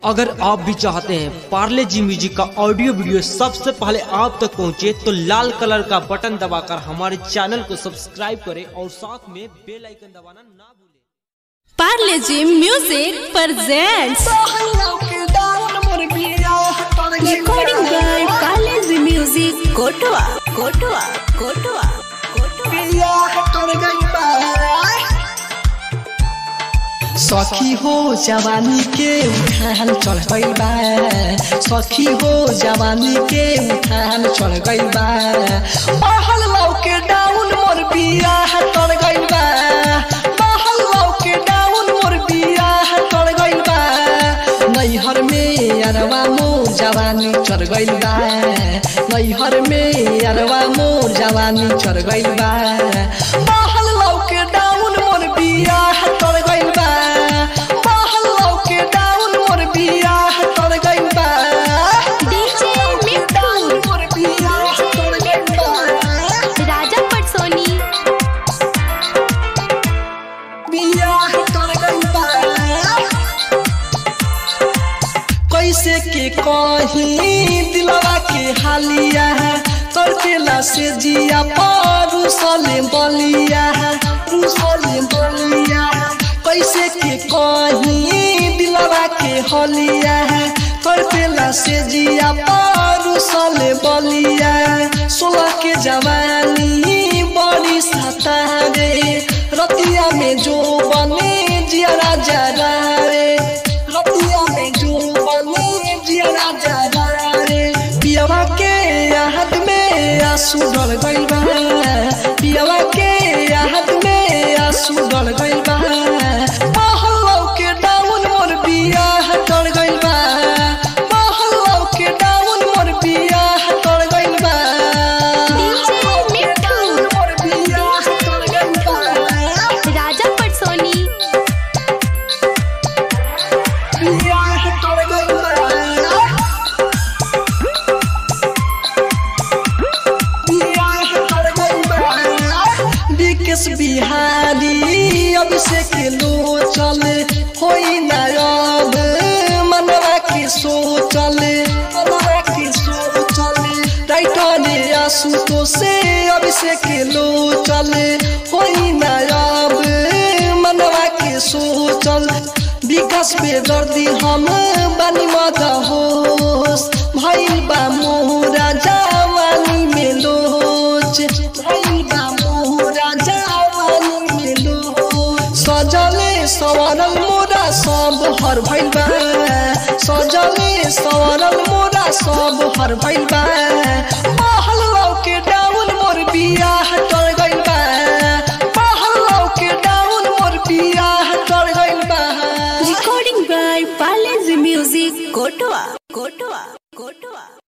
अगर आप भी चाहते हैं पार्ले जी म्यूजिक का ऑडियो वीडियो सबसे पहले आप तक पहुंचे तो लाल कलर का बटन दबाकर हमारे चैनल को सब्सक्राइब करें और साथ में बेल आइकन दबाना ना भूलें Parle G music presents recording by Parle G music कोटवा कोटवा कोटवा सखी हो जवानी के उठान चढ़ गइल बा सखी हो जवानी के उठान चढ़ गइल बा महल लौके डाउन मोर बिया तर गइल बा महल लौके डाउन मोर बिया तर गइल बा नैहर में अरवा मोर जवानी चढ़ गइल बा नैहर में अरवा मोर जवानी चढ़ गइल बा महल लौके डाउन मोर बिया तर गइल बा महल लौके डाउन मोर बिया तर गइल बा डीजे मिट्टू मोर बिया तर गइल बा राजा पटसोनी बिया तर गइल बा कैसे के कहीं दिलवा के हालिया है तड़केला से जिया पारू सले बलिया है रूसले बलिया है कैसे के कहीं दिलवा के हलिया है तड़केला से जिया पारू सले बलिया है सोलह के जवानी बड़ी सता रे रतिया में जो बने जिया राजा रे रतिया में जो बने जिया राजा रे पियवा के याद में आंसू डल गइल बा पियवा के याद में आंसू डल गइल बा महल्लो के डाउन मोर बिया डल गइल बा महल्लो के डाउन मोर बिया डल गइल बा डीजे मिट्टू मोर बिया डल गइल बा राजा पटसोनी विकेश बिहारी अभिषेक लो चल होई ना अब मनवा के सो चले मनवा के सो चले राइटर आशुतो से अभिषेक लो चले होई ना अब मनवा के सो चल विकास बेदर्दी हम बानी मत होस भइल बा मोरा जवानी में लोच भइल बा मोरा जवानी में लोच सजले सवरल मोरा सब हर भइल बा सजले सवरल मोरा सब हर भइल बा महल लौके डाउन मोर बिया तर गइल बा महल लौके डाउन मोर बिया तर गइल बा recording by Parle G music कोटवा कोटवा कोटवा